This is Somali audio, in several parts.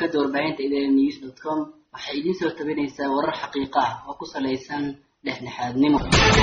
shabakada warbaahinta idn news dot com waxay idiin soo tabinaysaa warar xaqiiqa ah oo ku salaysan dhexdhexaadnimo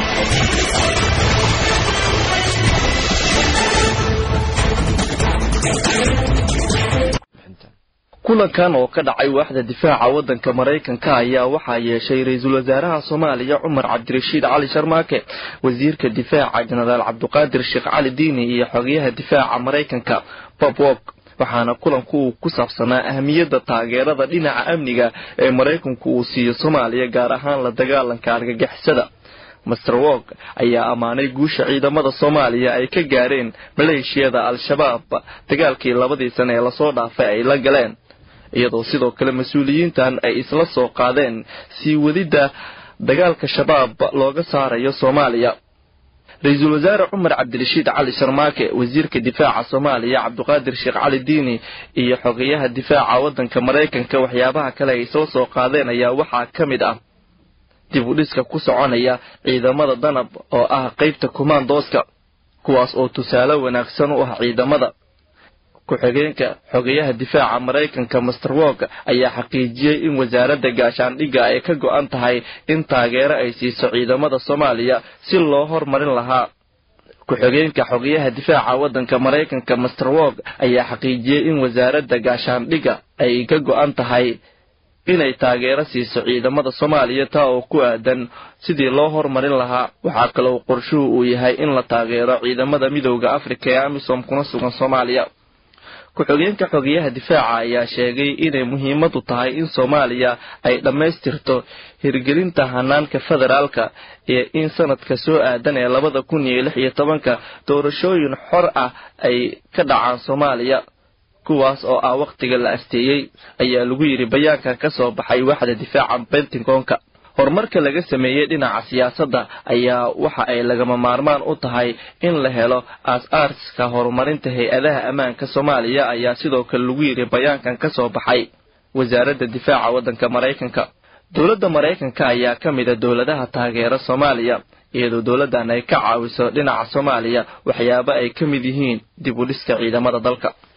kulankan oo ka dhacay waaxda difaaca waddanka maraykanka ayaa waxaa yeeshay ra-iisul wasaaraha soomaaliya cumar cabdirashiid cali sharmaake wasiirka difaaca jenaraal cabduqaadir sheekh cali diini iyo xogeyaha difaaca maraykanka bob wok waxaana kulanku uu ku saabsanaa ahamiyadda taageerada dhinaca amniga ee maraykanku uu siiyo soomaaliya gaar ahaan la dagaalanka argagixisada master wok ayaa ammaanay guusha ciidamada soomaaliya ay ka gaareen maleeshiyada al-shabaab dagaalkii labadii sane ee lasoo dhaafay ay la galeen iyadoo sidoo kale mas-uuliyiintan ay isla soo qaadeen sii wadidda dagaalka shabaab looga saarayo soomaaliya ra-iisul wasaare cumar cabdirashiid cali sharmaake wasiirka difaaca soomaaliya cabduqaadir sheekh cali diini iyo xogeyaha difaaca waddanka maraykanka waxyaabaha kale ay soo soo qaadeen ayaa waxaa ka mid ah dib u dhiska ku soconaya ciidamada danab oo ah qeybta kumaandooska kuwaas oo tusaale wanaagsan u ah ciidamada ku-xigeenka xogeyaha difaaca maraykanka master wok ayaa xaqiijiyey in wasaaradda gaashaandhigga ay ka go-an tahay in taageero ay siiso ciidamada soomaaliya si loo hormarin lahaa ku-xigeenka xogeyaha difaaca waddanka maraykanka master wok ayaa xaqiijiyey in wasaaradda gaashaandhigga ay ka go-an tahay inay taageero siiso ciidamada soomaaliya taa oo ku aadan sidii loo hormarin lahaa waxaa kaloo qorshuhu uu yahay in la taageero ciidamada midooda afrika ee amisom kuna sugan soomaaliya ku-xigeenka xogeyaha difaaca ayaa sheegay inay muhiimadu tahay in soomaaliya ay dhammaystirto hirgelinta hanaanka federaalka iyo in sanadka soo aadan ee labada kun iyo lix iyo tobanka doorashooyin xor ah ay ka dhacaan soomaaliya kuwaas oo ah wakhtiga la asteeyey ayaa lagu yidhi bayaankan ka soo baxay waaxda difaaca bentagonka horumarka laga sameeyey dhinaca siyaasadda ayaa waxa ay lagama maarmaan u tahay in la helo aas-aaska horumarinta hay-adaha ammaanka soomaaliya ayaa sidoo kale lagu yidhi bayaankan ka soo baxay wasaaradda difaaca waddanka maraykanka dowladda maraykanka ayaa ka mid a dowladaha taageera soomaaliya iyadoo dowladdan ay ka caawiso dhinaca soomaaliya waxyaabo ay ka mid yihiin dib u dhiska ciidamada dalka